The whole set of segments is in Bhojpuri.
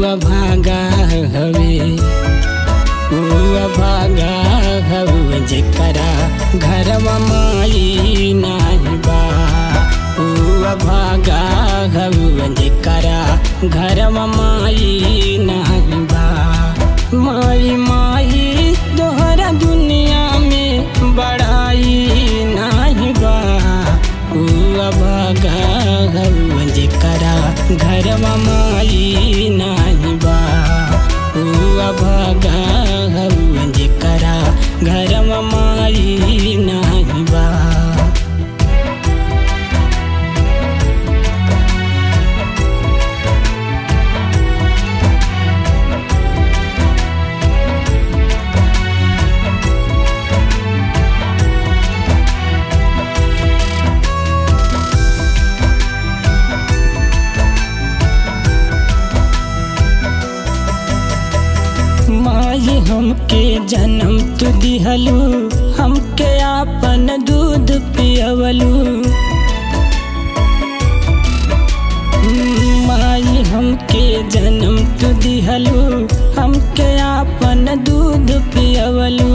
भागा हवे ऊ भागा हवे जेकरा घरवा माई नाही बा ऊ भागा हवे जेकरा घरवा माई नाही बा माई माई तोहरा दुनिया में बड़ाई नाही बा ऊ भागा हवे जेकरा घरवा माई नाही बा ऊ भागा हवे जेकरा घरवा माई नाही बा माई हमके जन्म तू दिहलू हमके आपन दूध पियवलू माई हमके जन्म तू दिहलू हमके आपन दूध पियवलू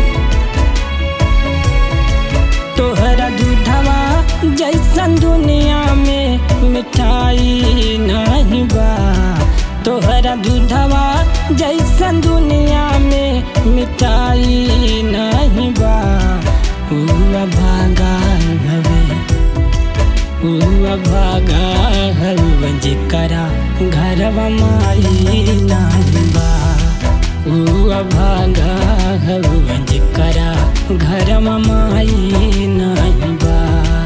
तोहरा दूधवा जैसन दुनिया में मिठाई नहीं बा तोहरा दूधवा जैसन दुनिया में मिठाई नहीं बा हुआ भागा हवे हुआ भागा हवे जेकरा घरवा माई नहीं बा हुआ भागा हवे जेकरा घरवा माई नहीं बा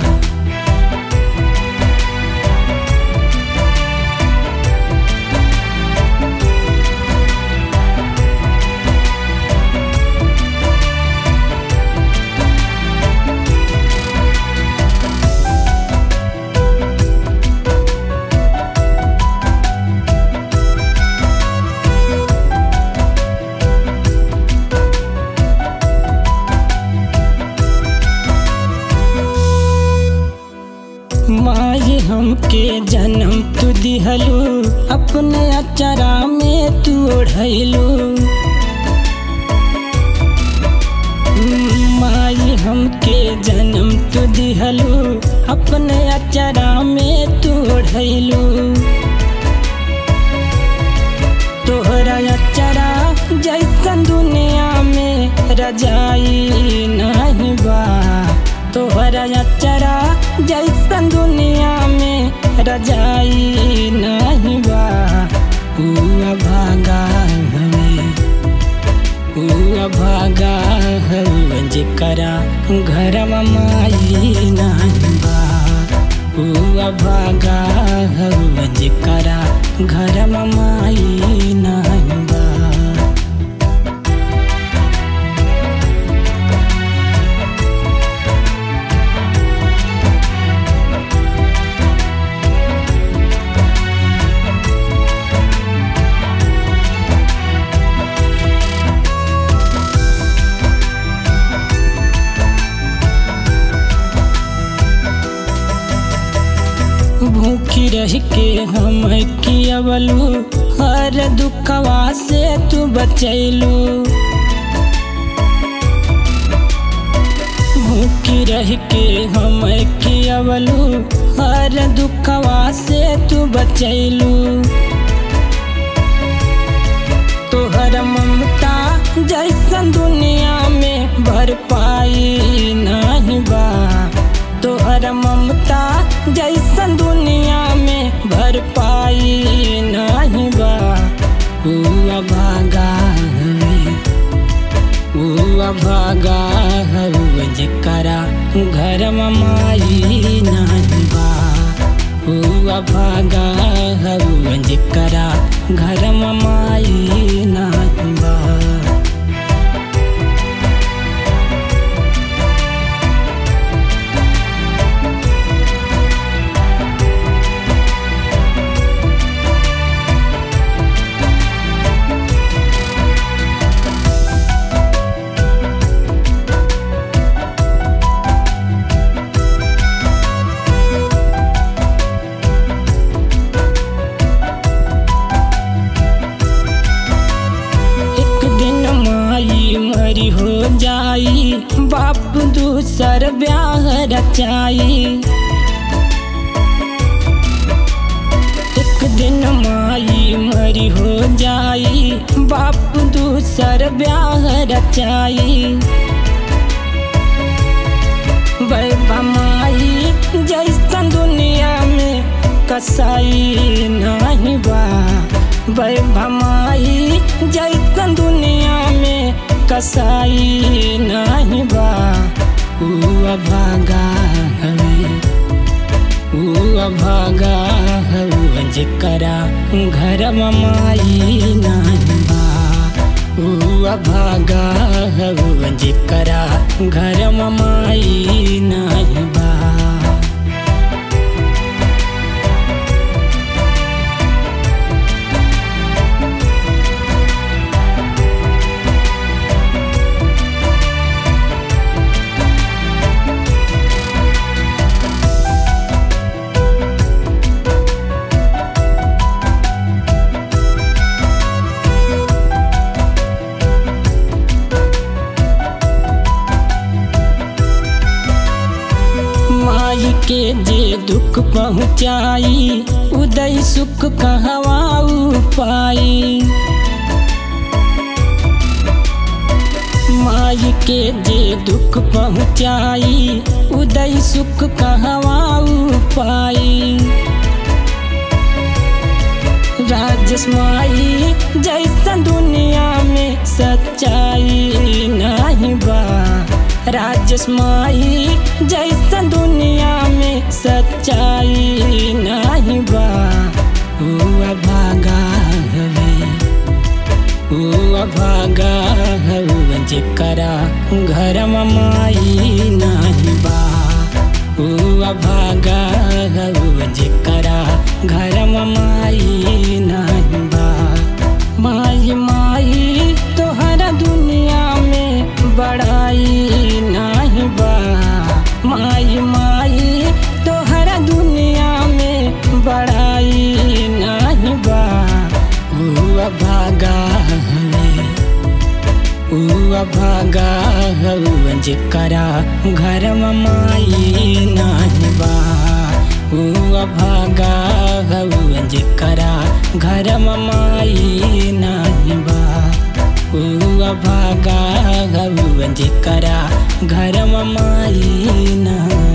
माई हमके जन्म तू दिहलू अपने अचरा में तू ओढ़लू माई हमके जन्म तू दिहलू अपने अचरा में तू ओढ़लू तोहरा अचरा जैसन दुनिया में रजाई नहीं बा तोहरा अचरा जैसन दुनिया में रजाई नहीं बा हुआ भागा हवे हुआ भागा हवे जेकरा घरवा माई नहीं बा हुआ भागा हवे जेकरा घरवा माई नहीं बा भूखी रह के हम कियवलू हर दुखवा से तू बचैलू भूखी रह के हम कियवलू हर दुखवा से तू बचैलू तोहर ममता जैसन दुनिया में भर पाई नहीं बा तोहर ममता जैसन दुनिया में भर पाई नहीं बा हुआ भागा हवे हुआ भागा हवे जेकरा घरवा माई नहीं बा हुआ भागा हवे जेकरा घरवा माई नहीं बा बाप दूसर ब्याह रचाई एक दिन माई मरी हो जाई बाप दूसर ब्याह रचाई बैबा माई जैसन दुनिया में कसाई नहीं बा बैबा माई जैसन दुनिया में कसाई नहीं बा ऊ अभागा हवे ऊ अभागा हवे जेकरा घर माई नहीं बा ऊ अभागा हवे जेकरा घर माई नहीं बा माई के जे दुख पहुँचाई उदय सुख कहवाऊ पाई माई के जे दुख पहुँचाई उदय सुख कहवाऊ पाई राजस माई जैसन दुनिया में सच्चाई नहीं बा राजस माई जैसन दुनिया में सच्चाई नहीं बा हुआ भागा हवे हुआ भागा हवे जेकरा घर माई नहीं बा हुआ भागा हवे जेकरा घर माई नहीं बा माई माई तोहरा दुनिया में बड़ाई नहीं बा माई माई तोहरा दुनिया में बड़ाई नहीं बा हुआ भागा हवे हुआ भागा हवे जेकरा घर माई नहीं बा हुआ भागा हवे जेकरा घर माई नहीं बा हुआ भागा हवे जेकरा घर माई नहीं